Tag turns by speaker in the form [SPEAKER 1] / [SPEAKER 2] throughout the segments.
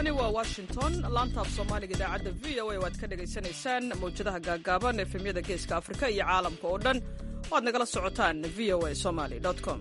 [SPEAKER 1] halkani waa washington laantaaf soomaaliga idaacadda v o a waad ka dhagaysanaysaan mawjadaha gaagaaban efemyada geeska afrika iyo caalamka oo dhan waad nagala socotaan v o a somaly com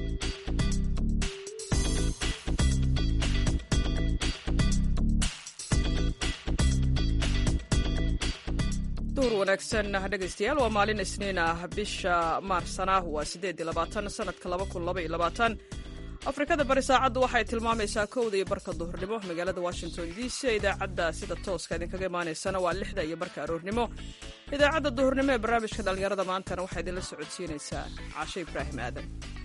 [SPEAKER 1] duhur wanaagsan dhegaystayaal waa maalin isniin ah bisha maarsana waa sanadka afrikada bari saacaddu waxay tilmaamaysaa kowda iyo barka duhurnimo magaalada washington d c idaacadda sida tooska idinkaga imaanaysana waa lixda iyo barka aroornimo idaacadda duhurnimo ee barnaamijka dhallinyarada maantana waxaa idinla socodsiinaysaa caashe ibraahim aadan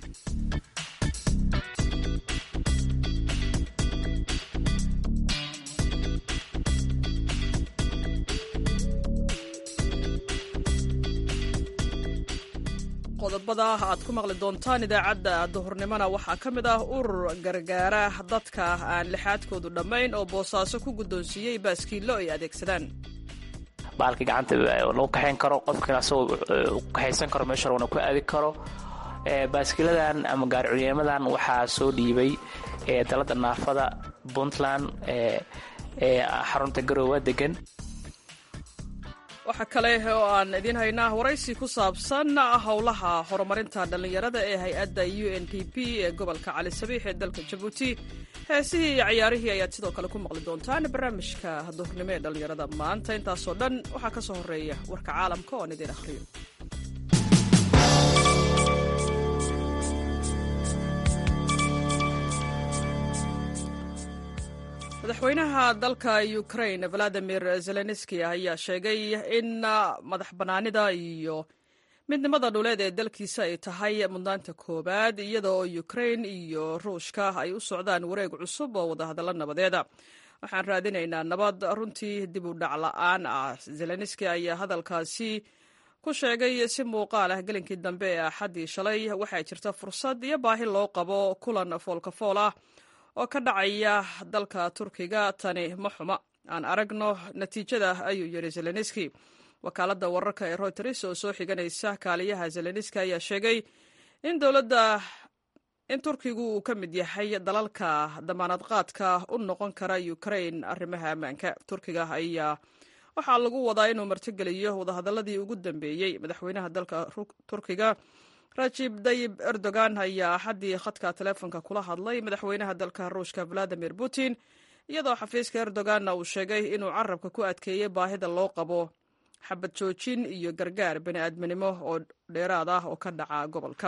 [SPEAKER 1] qodobada aad ku maqli doontaan idaacadda duhurnimona waxaa ka mid ah urur gargaara dadka aan lixaadkoodu dhammayn oo boosaaso ku guddoonsiiyey baaskiillo ay adeegsadaan
[SPEAKER 2] baalka gacanta lagu kaxayn karo qofkana asagoo kaxaysan karo meesha rabana ku aadi karo baaskiiladan ama gaaricunyeemadan waxaa soo dhiibay dalada naafada puntland ee xarunta garoowa degan
[SPEAKER 1] waxaa kale oo aan idiin haynaa waraysi ku saabsan howlaha horumarinta dhallinyarada ee hay-adda u n d p ee gobolka cali sabiix ee dalka jabuuti heesihii iyo ciyaarihii ayaad sidoo kale ku maqli doontaan barnaamijka duhurnimo ee dhallinyarada maanta intaasoo dhan waxaa ka soo horeeya warka caalamka oon idiin akhriyo madaxweynaha dalka ukraine valadimir zelenski ayaa sheegay in madax bannaanida iyo midnimada dhuleed ee dalkiisa ay tahay mudnaanta koowaad iyada oo ukraine iyo ruushka ay u socdaan wareeg cusub oo wadahadallo nabadeeda waxaan raadinaynaa nabad runtii dib u dhac la-aan ah zelenski ayaa hadalkaasi ku sheegay si muuqaal ah gelinkii dambe ee axaddii shalay waxaa jirta fursad iyo baahi loo qabo kulan foolkafool ah oo ka dhacaya dalka turkiga tani ma xuma aan aragno natiijada ayuu yidhi zelenski wakaaladda wararka ee routers oo soo xiganaysa kaaliyaha zelenski ayaa sheegay in dowladda in turkigu uu ka mid yahay dalalka damaanad qaadka u noqon kara ukraine arrimaha ammaanka turkiga ayaa waxaa lagu wadaa inuu martigeliyo wadahadaladii ugu dambeeyey madaxweynaha dalka turkiga rajib dayib erdogan ayaa axaddii khadka taleefonka kula hadlay madaxweynaha dalka ruushka valadimir putin iyadoo xafiiska erdoganna uu sheegay inuu carabka ku adkeeyey baahida loo qabo xabad joojin iyo gargaar bani aadminimo oo dheeraad ah oo ka dhaca gobolka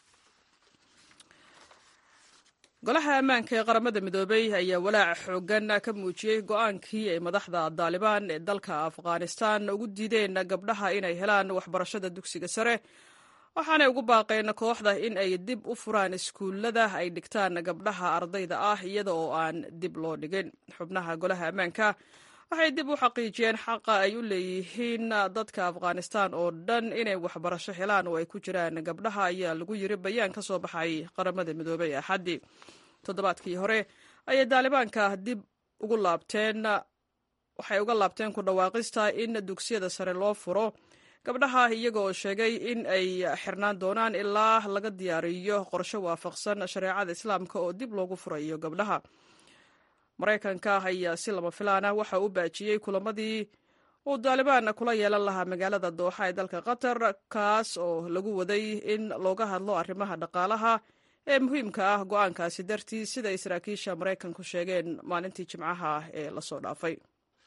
[SPEAKER 1] golaha ammaanka ee qaramada midoobey ayaa walaaca xoogan ka muujiyey go-aankii ay madaxda daalibaan ee dalka afghanistan ugu diideen gabdhaha inay helaan waxbarashada dugsiga sare waxaanay ugu baaqeen kooxda in ay dib u furaan iskuullada ay dhigtaan gabdhaha ardayda ah iyada oo aan dib loo dhigin xubnaha golaha ammaanka waxay dib u xaqiijiyeen xaqa ay u leeyihiin dadka afghanistan oo dhan inay waxbarasho helaan oo ay ku jiraan gabdhaha ayaa lagu yiri bayaan ka soo baxay qaramada midoobey axaddii toddobaadkii hore ayay daalibaanka dib ugu laabteen waxay uga laabteen ku dhawaaqista in dugsiyada sare loo furo gabdhaha iyaga oo sheegay in ay xirnaan doonaan ilaa laga diyaariyo qorshe waafaqsan shareecada islaamka oo dib loogu furayo gabdhaha maraykanka ayaa si lama filaana waxa uu baajiyey kulamadii uu daalibaan kula yeelan lahaa magaalada dooxa ee dalka qatar kaas oo lagu waday in looga hadlo arrimaha dhaqaalaha ee muhiimka ah go-aankaasi dartii siday saraakiisha maraykanku sheegeen maalintii jimcaha ee lasoo dhaafay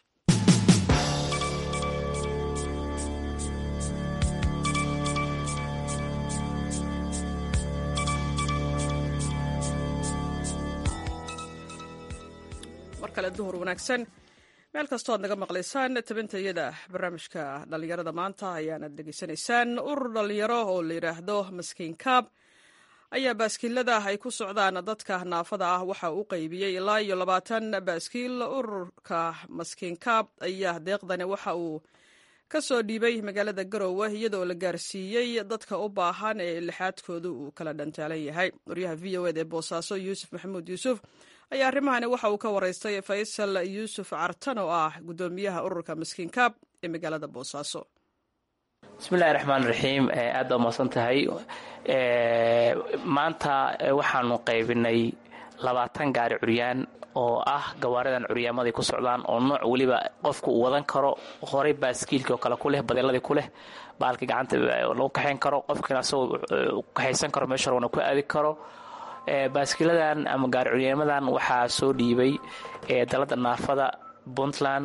[SPEAKER 1] mar kale duhur wanaagsan meel kastoo aad naga maqlaysaan tabintayada barnaamijka dhallinyarada maanta ayaanad dhegaysanaysaan urur dhallinyaro oo la yidhaahdo maskiin kaab ayaa baaskiilada ay ku socdaan dadka naafada ah waxa uu qaybiyey ilaa iyo labaatan baaskiil ururka maskiin kaab ayaa deeqdani waxa uu ka soo dhiibay magaalada garowe iyadoo la gaarsiiyey dadka u baahan ee lixaadkoodu uu kala dhantaalan yahay waryaha v o ed ee boosaaso yuusuf maxamuud yuusuf ayaa arrimahani waxa uu ka waraystay faysal yuusuf cartan oo ah guddoomiyaha ururka maskiin kaab ee magaalada boosaaso
[SPEAKER 2] bismillahi raxmaan raxiim aad baa mahadsan tahay maanta waxaanu qaybinay labaatan gaari curyaan oo ah gawaaridan curyaamaday ku socdaan oo nooc weliba qofku uu wadan karo horey baaskiilkii oo kale ku leh badeeladii ku leh baalkii gacanta lagu kaxayn karo qofkiina asagoo kaxaysan karo meesha rabana ku aadi karo baaskiiladan ama gaari curyaamadan waxaa soo dhiibay dalada naafada puntland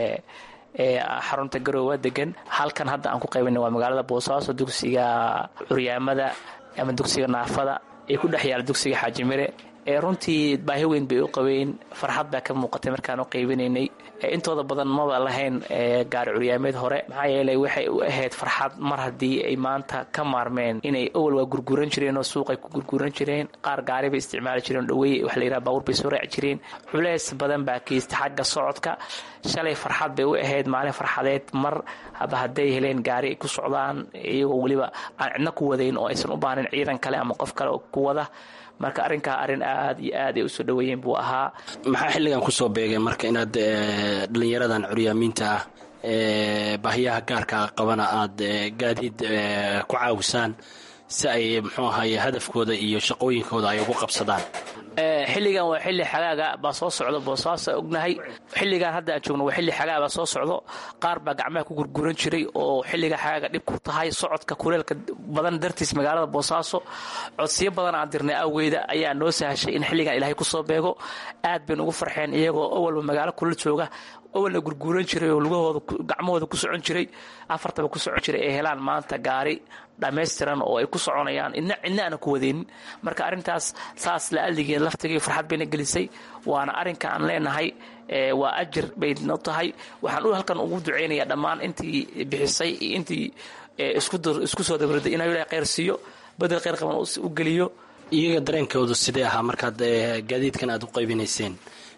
[SPEAKER 2] ee xarunta garoowa degan halkan hadda aan ku qaybana waa magaalada boosaaso dugsiga curyaamada ama dugsiga naafada ee ku dhex yaala dugsiga xaajimire ee runtii baahi weyn bay u qabeen farxad baa ka muuqatay markaan u qaybinaynay intooda badan maba lahayn gaari curyaameed hore maxaa yeelay waxay u ahayd farxad mar haddii ay maanta ka maarmeen inay awal waa gurguran jireen oo suuqay ku gurguran jireen qaar gaari bay isticmaali jireen dhawey waxa la yidhaha baabuur bay soo raaci jireen culeys badan baa keystay xagga socodka shalay farxad bay u ahayd maalin farxadeed mar haba hadday heleen gaari ay ku socdaan iyagoo weliba aan cidna ku wadayn oo aysan u baahnayn ciidan kale ama qof kale ku wada marka arrinkaa arrin aad iyo aad ay usoo dhaweeyeen buu ahaa
[SPEAKER 3] maxaa xilligan kusoo beegay marka inaad dhallinyaradan curyaamiinta ah baahiyaha gaarka qabana aad gaadiid ku caawisaan si ay muxuu ahaye hadafkooda iyo shaqooyinkooda ay ugu qabsadaan
[SPEAKER 2] xilligan waa xilli xagaaga baa soo socdo boosaasa ognahay xilligan hadda aan joogno waa xilli xagaa baa soo socdo qaar baa gacmaha ku gurguran jiray oo xilliga xagaaga dhib ku tahay socodka kuleelka badan dartiis magaalada boosaaso codsiyo badan aan dirnay awgeeda ayaa noo sahashay in xilligan ilaahay kusoo beego aad baynu ugu farxeen iyagoo awalba magaalo kula jooga awalna gurguuran jiray oo lugahooda gacmahooda ku socon jiray afartaba ku socon jiray ay helaan maanta gaari dhammaystiran oo ay ku soconayaan idna cidna aana ku wadeynin marka arrintaas saas la aldigeed laftigii farxad bayna gelisay waana arrinka aan leenahay waa ajir bay no tahay waxaan u halkan ugu duceynayaa dhammaan intii bixisay iyo intii isku soo dabarday inuu ilahay khayr siiyo bedel khayr qaban u geliyo
[SPEAKER 3] iyaga dareenkoodu sidee ahaa markaad gaadiidkan aad u qaybinayseen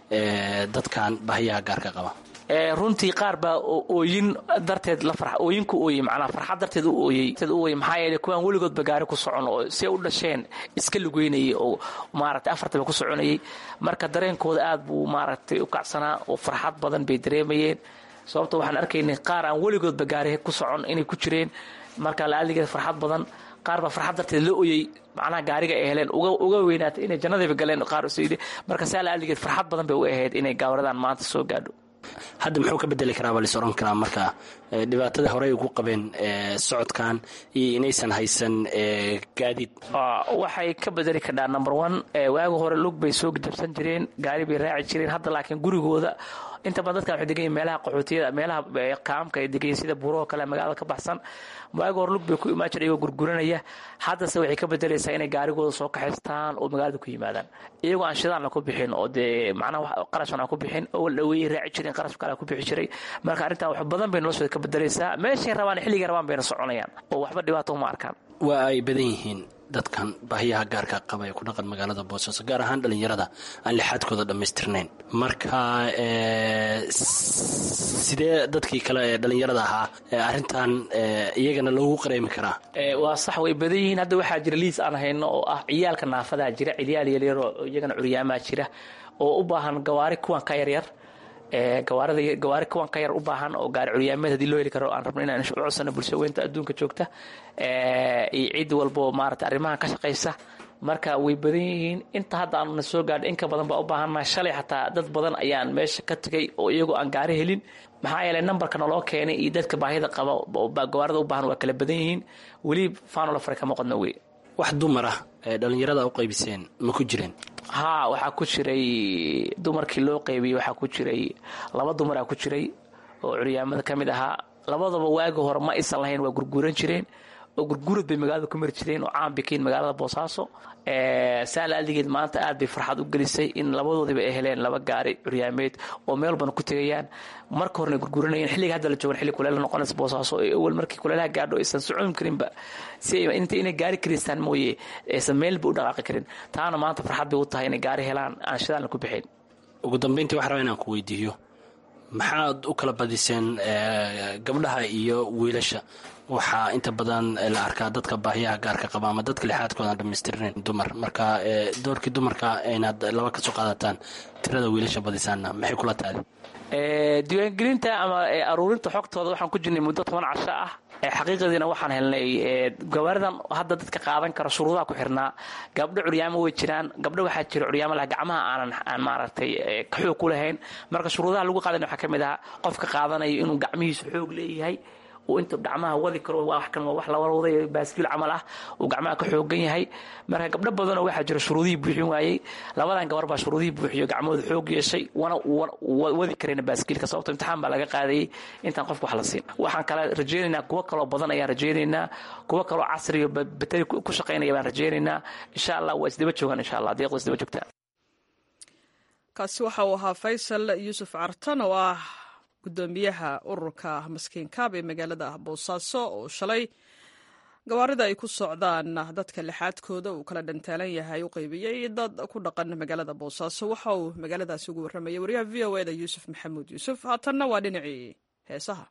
[SPEAKER 3] dadkan bahiyaha gaarka qaba
[SPEAKER 2] runtii qaar baa ooyin darteed la far ooyinku ooyey macnaa farxad darteed u ooyey u ooyey maxaa yeelay kuwaan weligoodba gaari ku socon oo see u dhasheen iska lugeynayay oo maaragtay afartaba ku soconayay marka dareenkooda aad buu maaragtay u kacsanaa oo farxad badan bay dareemayeen sababto waxaan arkaynay qaar aan weligoodba gaari ku socon inay ku jireen marka laaligeed farxad badan qaar baa farxad darteed la oyey macnaha gaariga ay heleen uga weynaatay inay jannadayba galeen qaar syidhi marka saa laaligeed farxad badan bay u ahayd inay gaawaradan maanta soo gaadho
[SPEAKER 3] hadda muxuu ka bedeli karaa baa lais oran karaa marka dhibaatada horey ugu qabeen socodkan iyo inaysan haysan gaadiid
[SPEAKER 2] waxay ka bedeli kardhaa number one waagi hore lug bay soo jabsan jireen gaari bay raaci jireen hadda laakiin gurigooda inta badan dadkan waxay degan yihin meelaha qaxootiyada meelaha kaamka ay degan yihin sida buurahoo kale magaalada ka baxsan waagi hore lug bay ku imaan jira iyagoo gurguranaya haddase waxay ka bedelaysaa inay gaarigooda soo kaxaystaan oo magaalada ku yimaadaan iyagoo aan shidaanla ku bixin oo dee macnaha qarashon aan ku bixin oo dhaweeyey raaci jireen qarash kale aan ku bixi jiray marka arrintan wax badan bay noloshooda ka bedelaysaa meeshay rabaan xilligay rabaan bayna soconayaan oo waxba dhibaato uma arkaan
[SPEAKER 3] waa ay badan yihiin dadkan baahiyaha gaarka qaba ee ku dhaqan magaalada boosaaso gaar ahaan dhallinyarada aan lixaadkooda dhammaystirnayn marka sidee dadkii kale ee dhallinyarada ahaa arrintan iyagana loogu qareemi karaa
[SPEAKER 2] waa sax way badan yihiin hadda waxaa jira liis aan hayno oo ah ciyaalka naafadaa jira ciyaal yaryaroo iyagana curyaamaa jira oo u baahan gawaari kuwan ka yaryar gawaarida gawaari kuwan ka yar u baahan oo gaari curyaameed hadii loo heli karo aan rabno inaan u codsano bulsho weynta adduunka joogta iyo cid walbo maarata arrimahan ka shaqaysa marka way badan yihiin inta hadda aanuna soo gaadho in ka badan baa u baahannahay shalay xataa dad badan ayaan meesha ka tegay oo iyagoo aan gaari helin maxaa yeelay nambarka naloo keenay iyo dadka baahida qaba gawaarida u baahan waa kala badan yihiin weli faanola fare kama qodno wey
[SPEAKER 3] wax dumar ah ee dhallinyarada u qaybiseen ma ku jireen
[SPEAKER 2] haa waxaa ku jiray dumarkii loo qaybiyey waxaa ku jiray laba dumaraa ku jiray oo curyaamada ka mid ahaa labadaba waagi hore ma aysan lahayn waa gurguuran jireen oo gurgurad bay magaalada ku mari jireen oo caan bikiin magaalada boosaaso saa laaligeed maanta aad bay farxad u gelisay in labadoodiba ay heleen laba gaari curyaameed oo meel walbana ku tegayaan marka horena gurguranayeen xilliga hadda la joogan xilli kuleel noqonaysa boosaaso ee awal markii kuleelaha gaadho aysan socon karinba si inta inay gaari karaystaan mooye aysan meelba u dhaqaaqi karin taana maanta farxad bay u tahay inay gaari helaan aan shidaalna ku bixin
[SPEAKER 3] ugu dambeyntii wax raba inaan ku weydiiyo maxaad u kala badiseen gabdhaha iyo wiilasha waxaa inta badan la arkaa dadka baahiyaha gaarka qaba ama dadka lixaadkoodan dhamaystirnayn dumar marka doorkii dumarka inaad laba kasoo qaadataan tirada wiilasha badisaanna maxay kula taadi
[SPEAKER 2] diiwaangelinta ama aruurinta xogtooda waxaan ku jirnay muddo toban casho ah xaqiiqadiina waxaan helnay gawaaridan hadda dadka qaadan kara shuruudaha ku xirnaa gabdho curyaamo way jiraan gabdho waxaa jira curyaamo lah gacmaha aanan aan maaragtay xoog ku lahayn marka shuruudaha lagu qaadan waxaa ka mid ah qofka qaadanayo inuu gacmihiisu xoog leeyahay uu inta gacmaha wadi karo wax kan waa wax la warwaday baaskiil camal ah uu gacmaha ka xoogan yahay marka gabdho badanoo waxaa jira shuruudihii buuxin waayey labadan gabar baa shuruudihii buuxiyo gacmahooda xoog yeeshay wana wadi karayna baaskiilka sababto imtixaan baa laga qaadayay intaan qofka wax la siin waxaan kale rajaynaynaa kuwo kaloo badan ayaan rajaynaynaa kuwo kaloo casriyo bateri ku shaqaynaya baan rajaynaynaa insha allah waa isdaba joogaan insha allah deeqda isdaba joogtaa
[SPEAKER 1] kaasi waxa uu ahaa faysal yuusuf cartan oo ah gudoomiyaha ururka maskiin kaab ee magaalada boosaaso oo shalay gawaarida ay ku socdaan dadka lixaadkooda uu kala dhantaalan yahay u qaybiyey dad ku dhaqan magaalada boosaaso waxa uu magaaladaasi ugu warramayay wariyaha v o eda yuusuf maxamuud yuusuf haatanna waa dhinacii heesaha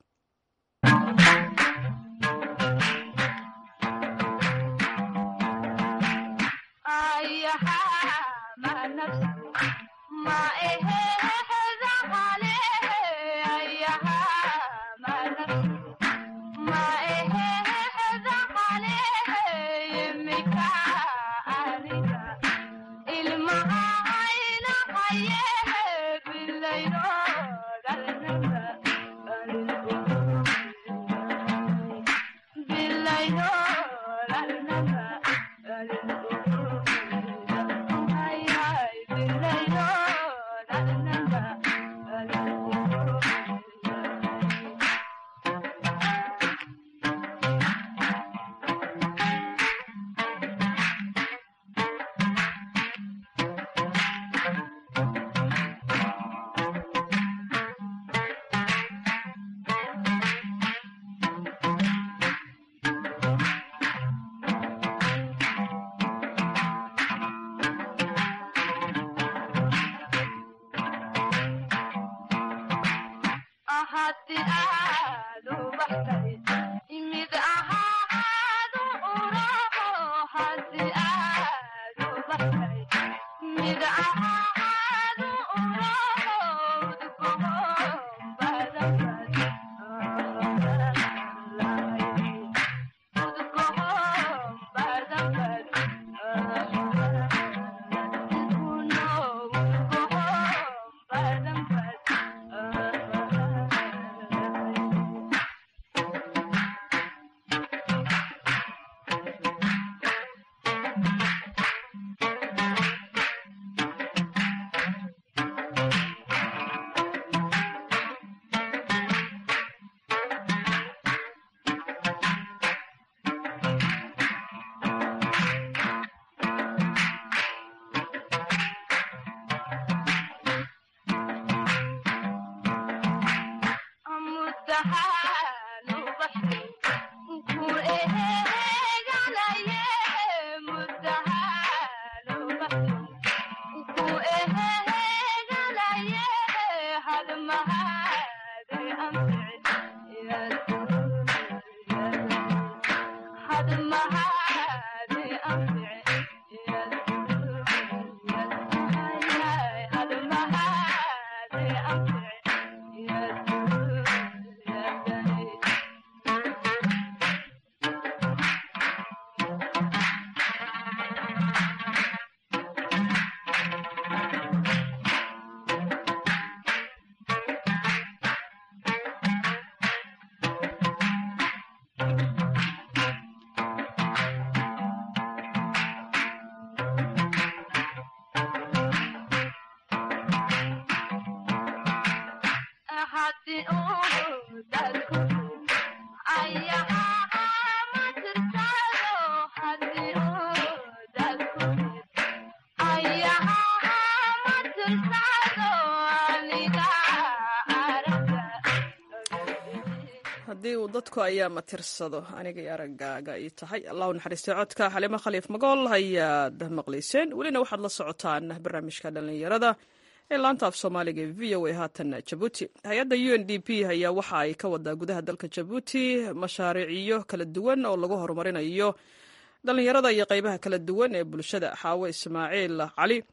[SPEAKER 1] haddii uu dadku ayaa matirsado anigay araggaaga ii tahay allahu naxariistay codka xalimo khaliif magool ayaad maqlayseen welina waxaad la socotaan barnaamijka dhallinyarada ee laanta af soomaaliga ee v o a haatan jabuuti hay-adda u n d p ayaa waxa ay ka wadaa gudaha dalka jabuuti mashaariiciyo kala duwan oo lagu horumarinayo dhallinyarada iyo qaybaha kala duwan ee bulshada xaawo ismaaciil cali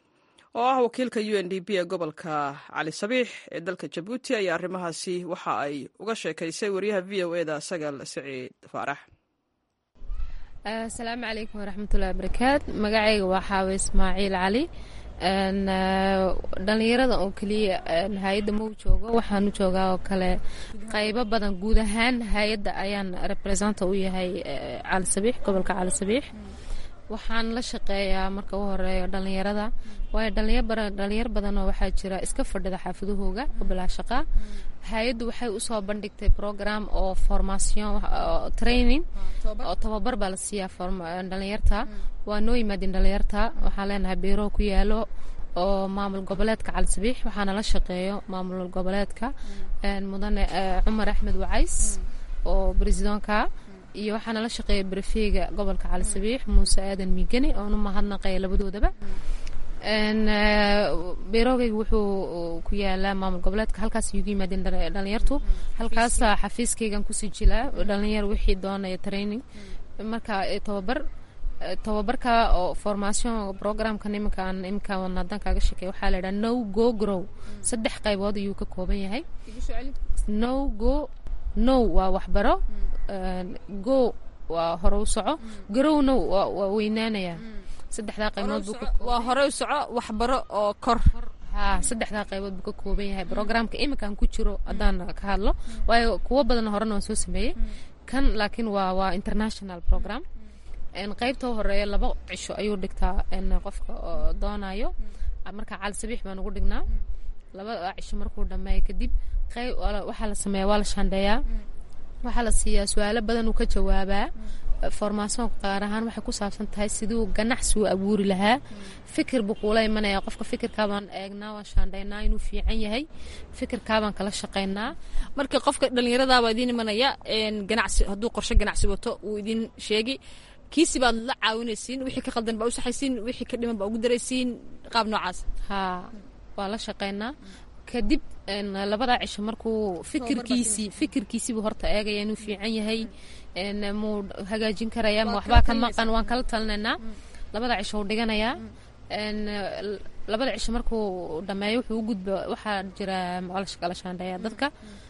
[SPEAKER 1] oo ah wakiilka u n d p ee gobolka cali sabiix ee dalka jabuuti ayaa arrimahaasi waxa ay uga sheekaysay wariyaha v o eda sagal siciid faarax
[SPEAKER 4] asalaamu calaykum waraxmatullahi barakaat magacayga waa xaawe ismaaciil cali dhalinyarada oo keliya hay-adda mau joogo waxaanu joogaa oo kale qaybo badan guud ahaan hay-adda ayaan representa u yahay cali sabiix gobolka cali sabiix waxaan la shaqeeyaa marka u horeeyo dhalinyarada waayo dhalinyar badanoo waxaa jira iska fadhida xaafidahooga oo bilaa shaqa hay-addu waxay usoo bandhigtay program oo formation training oo tababar baa la siiyaa dhalinyarta waa noo yimaadin dhalinyarta waxaan leenahay biiro ku yaalo oo maamul goboleedka calisabiix waxaana la shaqeeyo maamul goboleedka mudane cumar axmed wacays oo bresidoonka iyo waxaana la shaqeeya brefega gobolka calisabiix muuse aadan miigani oonu mahadnaqaya labadoodaba beerogayga wuxuu ku yaalaa maamul goboleedka halkaas yugu yimaadeen dhalinyartu halkaasa xafiiskaygan kusii jilaa dhalinyar wixii doonaya training marka tababar tababarka oo formation programka iminkaan iminkaan wadna haddaan kaaga sheekay waxaa la yidhaha no go grow saddex qaybood ayuu ka kooban yahay no go no waa waxbaro go waa hore u soco garowna waa weynaanaya saddexdaa qaybood
[SPEAKER 1] waa hore u soco waxbaro oo kor
[SPEAKER 4] ha saddexdaa qaybood buu ka kooban yahay programka iminkaan ku jiro haddaan ka hadlo waayo kuwo badan horena waan soo sameeyey kan laakiin waa waa international program qaybta horeeya laba cisho ayuu dhigtaa qofka doonayo marka cali sabiix baan ugu dhignaa laba cisho markuu dhameeyo kadib waxaa la sameeya waa la shandheeyaa waxaa la siiyaa su-aalo badan uu ka jawaabaa formaasonka qaar ahaan waxay ku saabsan tahay siduu ganacsi u abuuri lahaa fikir buu kuula imanaya qofka fikirkaabaan eegnaa waan shaandhaynaa inuu fiican yahay fikirkaabaan kala shaqaynaa
[SPEAKER 1] marka qofka dhallinyaradaabaa idiin imanaya ganacsi hadduu qorshe ganacsi wato uu idin sheegi kiisi baad la caawinaysiin wixii ka qaldan baa u saxaysiin wixii ka dhiman baa ugu daraysiin qaab noocaas
[SPEAKER 4] haa waa la shaqaynaa kadib labadaa cisho markuu fikirkiisii fikirkiisiibuu horta eegaya inuu fiican yahay muu hagaajin karaya ma waxbaa ka maqan waan kala talinaynaa labada cisho uu dhiganayaa labada cisho markuu dhameeyo wuxuu u gudba waxaa jira la shaandheeya dadka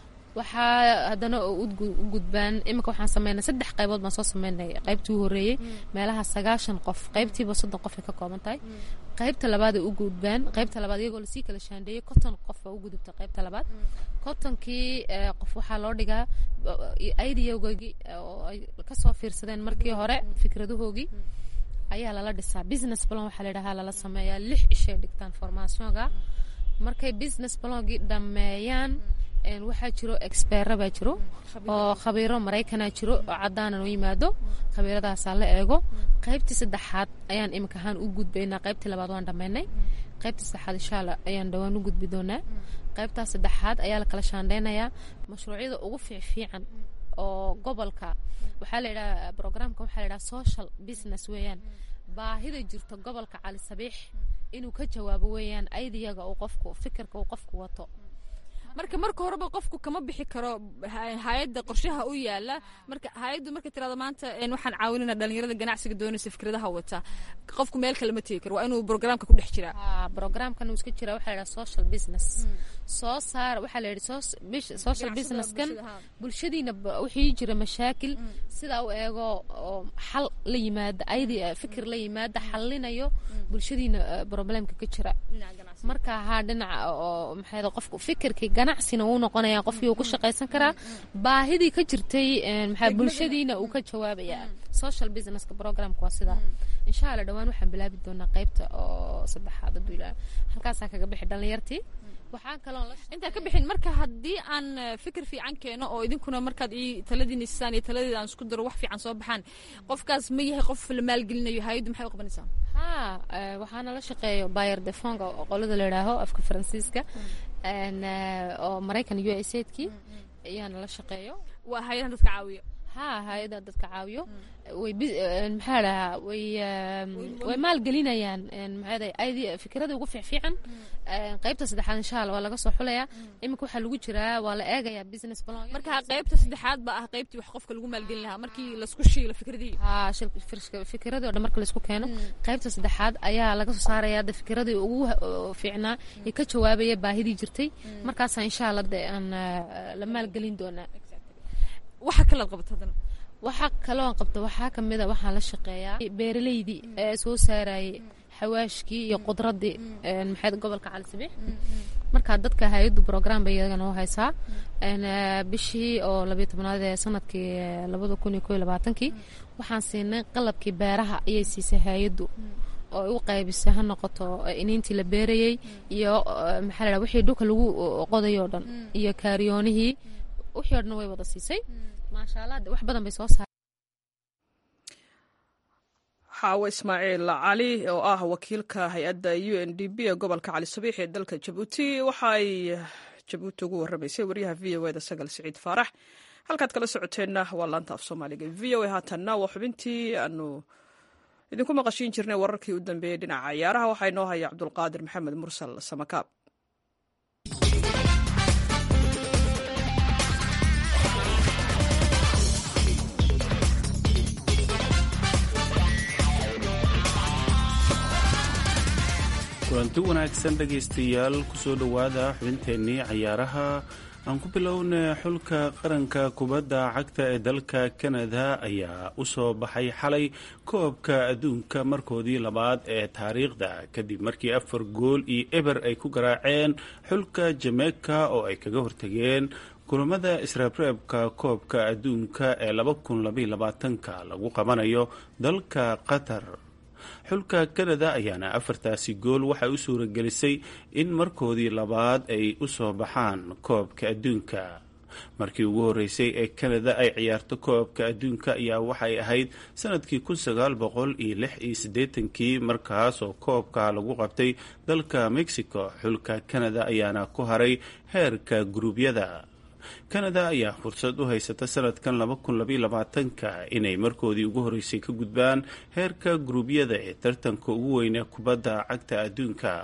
[SPEAKER 4] waxaa haddana u gudbaan iminka waxaan sameynay saddex qaybood baan soo sameynay qaybtii u horeeyey meelaha sagaashan qof qaybtiiba soddon qof ay ka kooban tahay qaybta labaad ay u gudbaan qaybta labaad iyagoo lasii kala shaandheeyey konton qof baa u gudubta qaybta labaad kontonkii qof waxaa loo dhigaa aidiyagoogii oo ay kasoo fiirsadeen markii hore fikradahoogii ayaa lala dhisaa business plan waxaa layidhahaa lala sameeyaa lix cishay dhigtaan formationka markay business plangii dhammeeyaan waxaa jiro expera baa jiro oo khabiiro maraykana jiro oo cadaanan u yimaado khabiiradaasaa la eego qaybtii saddexaad ayaan imika ahaan u gudbaynaa qaybtii labaad waan dhammaynay qaybtii saddexaad inshaalla ayaan dhowaan u gudbi doonaa qaybtaas saddexaad ayaa la kala shaandhaynayaa mashruucyada ugu fiicfiican oo gobolka waxaa la yidhaha programka waxaa la yidhaha social business weeyaan baahida jirto gobolka cali sabiix inuu ka jawaabo weeyaan aydiyaga uu qofku fikirka uu qofku wato
[SPEAKER 1] marka marka horeba qofku kama bixi karo hay-adda qorshaha u yaala marka hay-addu marka tirada maanta waxaan caawinayna dhalinyarada ganacsiga doonaysa fikradaha wata qofku meel kale ma tegi karo waa inuu programka ku dhex jiraa
[SPEAKER 4] programkan uu iska jira waxaa la social business soo saar waxaa la yidhi social businesskan bulshadiina wixii jira mashaakil sidaa u eego oo xal la yimaada ayadii fikir la yimaada xallinayo bulshadiina problemka ka jira marka haa dhinaca oo maxay qofku fikirkii ganacsina uu noqonaya qofkii uu ku shaqaysan karaa baahidii ka jirtay maxaa bulshadiina uu ka jawaabaya social businesska programka waa sidaa insha allah dhawaan waxaan bilaabi doonaa qaybta oo saddexaad hadduu ilaa halkaasaa kaga bixi dhalinyartii waxaan kaloo
[SPEAKER 1] intaa ka bixin marka haddii aan fikir fiican keeno oo idinkuna markaad ii taladiina siisaan iyo taladeeda aan isku daro wax fiican soo baxaan qofkaas ma yahay qof la maalgelinayo hay-addu maxay u qabanaysaa
[SPEAKER 4] ha waxaana la shaqeeyo bayer defonga oo qolada la yidhaaho afka faransiiska oo maraykan u s aidkii ayaana la shaqeeyo
[SPEAKER 1] waa hay-adahan dadka caawiyo
[SPEAKER 4] ha hay-ada dadka caawiyo way maxaa dhahaa way way maalgelinayaan maxaa fikrada ugu fiicfiican qaybta saddexaad insha allah waa laga soo xulayaa iminka waxaa lagu jiraa waa la eegayaa business plan
[SPEAKER 5] marka qaybta saddexaad ba ah qaybtii wax qofka lagu maalgelin lahaa markii laisku shiilo fikradihii
[SPEAKER 4] ha fikradii o dhan marka laisku keeno qaybta saddexaad ayaa laga soo saaraya de fikradii ugu fiicnaa ee ka jawaabaya baahidii jirtay markaasaa insha allah de aan la maalgelin doonaa
[SPEAKER 5] waxa kalaad qabato haddana
[SPEAKER 4] waxaa kaloon qabta waxaa kamida waxaan la shaqeeyaa beeraleydii ee soo saarayay xawaashkii iyo qudraddii maxayd gobolka cali sabiix markaa dadka hay-addu program bay iyagana u haysaa bishii oo labiyo tobnaad ee sanadkii labada kun iyo ko iyo labaatankii waxaan siinay qalabkii beeraha ayay siisay hay-addu oo u qaybisay ha noqoto iniintii la beerayey iyo maxaa la wixii dhulka lagu qodayo o dhan iyo kaariyoonihii wixii o dhan way wada siisay maasha allah wax badan bay soo saar
[SPEAKER 1] xaawo ismaaciil cali oo ah wakiilka hay-adda u n d b ee gobolka cali sabiix ee dalka jabuuti waxa ay jabuuti ugu warramaysay waryaha v o eda sagal siciid faarax halkaad kala socoteenna waa laanta af soomaaliga v o a haatanna waa xubintii aanu idinku maqashiin jirnay wararkii u dambeeyey dhinaca ciyaaraha waxaa inoo haya cabdulqaadir maxamed mursal samakaab
[SPEAKER 6] kulanti wanaagsan dhegaystayaal kusoo dhowaada xubinteennii cayaaraha aan ku bilowna xulka qaranka kubadda cagta ee dalka kanada ayaa u soo baxay xalay koobka adduunka markoodii labaad ee taariikhda kadib markii afar gool iyo eber ay ku garaaceen xulka jameyka oo ay kaga hortageen kulamada israabreebka koobka adduunka ee ka lagu qabanayo dalka qatar xulka kanada ayaana afartaasi gool waxay u suuragelisay in markoodii labaad ay u soo baxaan koobka adduunka markii ugu horreysay ee kanada ay ciyaarto koobka adduunka ayaa waxay ahayd sanadkii kii markaas oo koobka lagu qabtay dalka mexico xulka kanada ayaana ku haray heerka guruubyada kanada ayaa fursad u haysata sanadkan ka inay markoodii ugu horreysay ka gudbaan heerka guruubyada ee tartanka ugu weyne kubadda cagta adduunka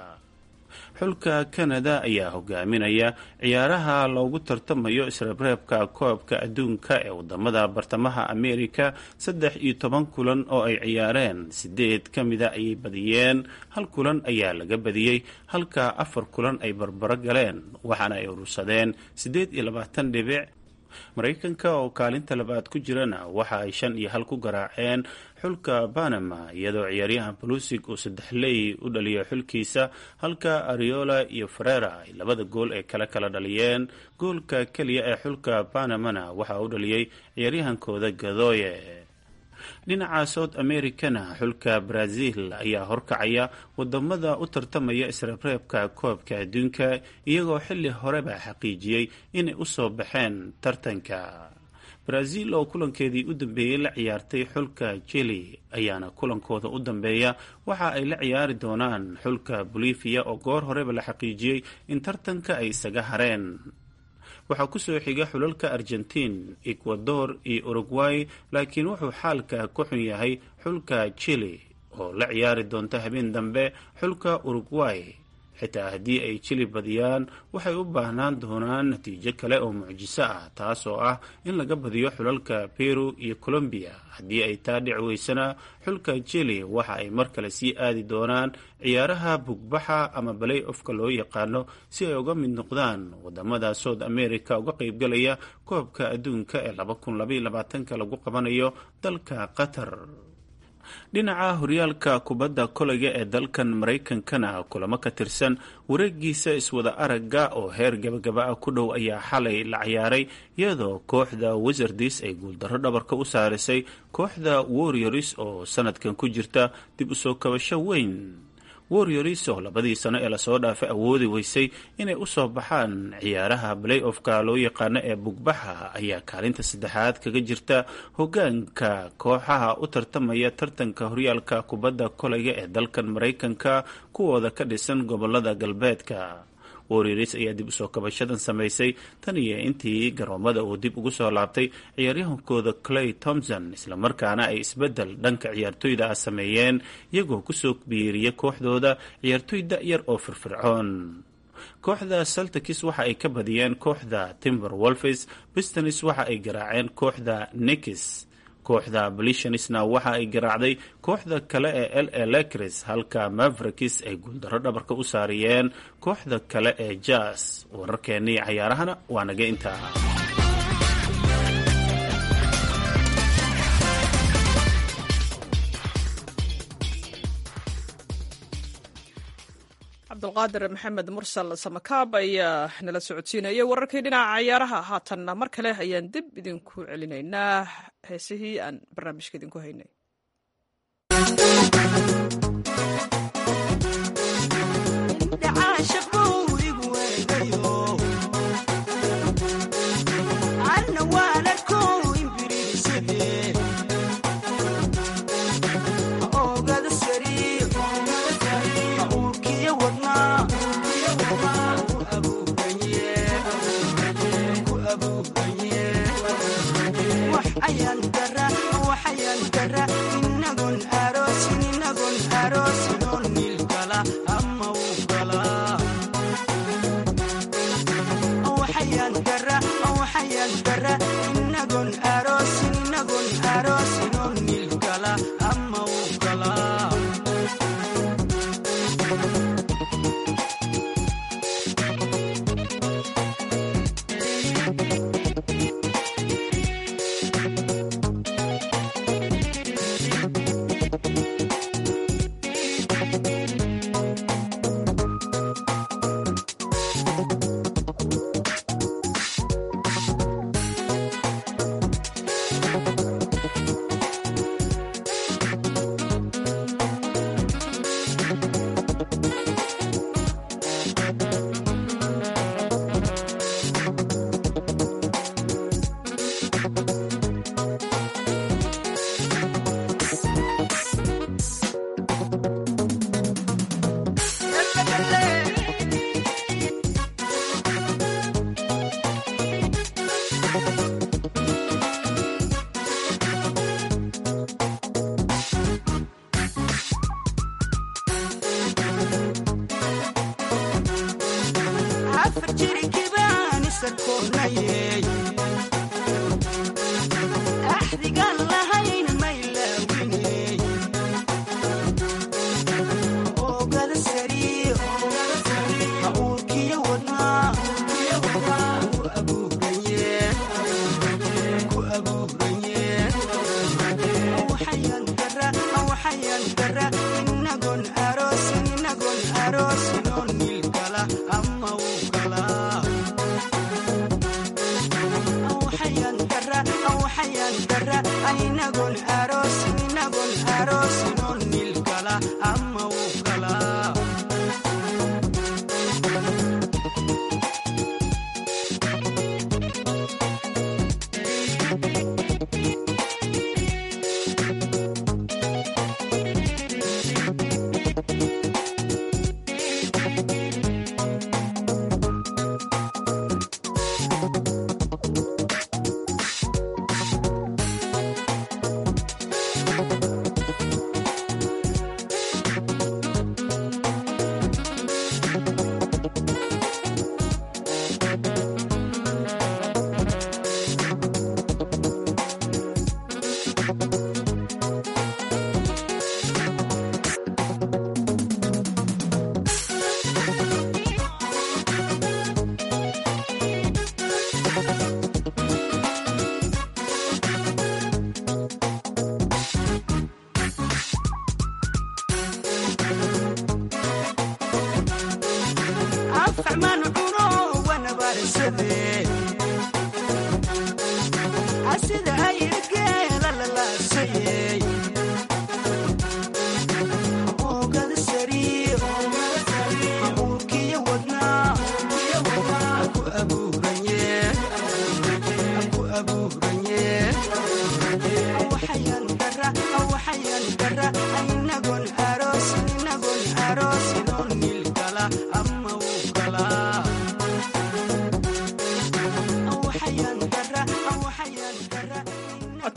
[SPEAKER 6] xulka kanada ayaa hogaaminaya ciyaaraha loogu tartamayo israbreebka koobka adduunka ee wadamada bartamaha amerika saddex iyo toban kulan oo ay ciyaareen sideed ka mida ayay badiyeen hal kulan ayaa laga badiyey halka afar kulan ay barbaro galeen waxaana ay urursadeen siddeed iyo labaatan dhibic maraykanka oo kaalinta labaad ku jirana waxa ay shan iyo hal ku garaaceen xulka banama iyadoo ciyaaryahan balusig uu saddex leey u dhaliyo xulkiisa halka ariola iyo ferera ay labada gool ee kale kala dhaliyeen goolka keliya ee xulka banamana waxaa u dhaliyey ciyaaryahankooda gadoye dhinaca south americana xulka brazil ayaa horkacaya wadamada u tartamaya israbreebka koobka adduunka iyagoo xili horeba xaqiijiyey inay usoo baxeen tartanka brazil oo kulankeedii u dambeeyey la ciyaartay xulka jili ayaana kulankooda u dambeeya waxa ay la ciyaari doonaan xulka bolivia oo goor horeba la xaqiijiyey in tartanka ay isaga hareen waxaa kusoo xiga xulalka argentiin ecuador iyo uruguay laakiin wuxuu xaalka ku xun yahay xulka chili oo la ciyaari doonta habeen dambe xulka uruguay xitaa haddii ay jili badiyaan waxay u baahnaan doonaan natiijo kale oo mucjiso ah taas oo ah in laga badiyo xulalka peru iyo colombiya haddii ay taa dhic weysana xulka jili waxa ay mar kale sii aadi doonaan ciyaaraha bugbaxa ama balay ofka loo yaqaano si ay uga mid noqdaan wadamada south america uga qaybgalaya koobka adduunka ee lagu qabanayo dalka qatar dhinaca horyaalka kubadda koleyga ee dalkan maraykankana kulamo ka tirsan wareegiisa iswada aragga oo heer gabagaba ah ku dhow ayaa xalay la ciyaaray iyadoo kooxda wizardis ay guuldarro dhabarka u saarisay kooxda warriors oo sanadkan ku jirta dib usoo kabasho weyn warriors oo labadii sano ee lasoo dhaafay awoodi weysay inay usoo baxaan ciyaaraha balay ofka loo yaqaano ee bugbaxa ayaa kaalinta saddexaad kaga jirta hogaanka kooxaha u tartamaya tartanka horyaalka kubadda koleyga ee dalkan maraykanka kuwooda ka dhisan gobolada galbeedka warriors ayaa dib usoo kabashadan samaysay tan iyo intii garoomada uu dib ugu soo laabtay ciyaaryahankooda clay thomson islamarkaana ay isbedel dhanka ciyaartoyda ah sameeyeen iyagoo kusoo biiriya kooxdooda ciyaartoy da-yar oo firfircoon kooxda saltikis waxa ay ka badiyeen kooxda timber wolfes bistonis waxa ay garaaceen kooxda nikis kooxda blishanisna waxa ay garaacday kooxda kale ee l a lekris halka mavericks ay guuldaro dhabarka u saariyeen kooxda kale ee jas wararkeennii cayaarahana waa naga intaa
[SPEAKER 1] cabdulqaadir maxamed mursal samakaab ayaa nala socodsiinayay wararkii dhinaca cayaaraha haatanna mar kale ayaan dib idinku celinaynaa heesihii aan barnaamijka idinku haynay
[SPEAKER 7] Ama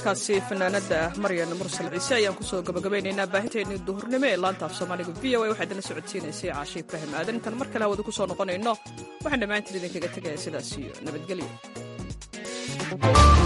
[SPEAKER 1] codkaasi fanaanada maryan mursal ciise ayaan kusoo gabagabaynaynaa baahinteennii duhurnimo ee laanta af soomaaliga v o a waxaa idinla socodsiinaysay caashe ibraahim aadan intaan mar kale hawada kusoo noqonayno waxaan dhammaantiin idinkaga tegaya sidaas iyo nabadgelyo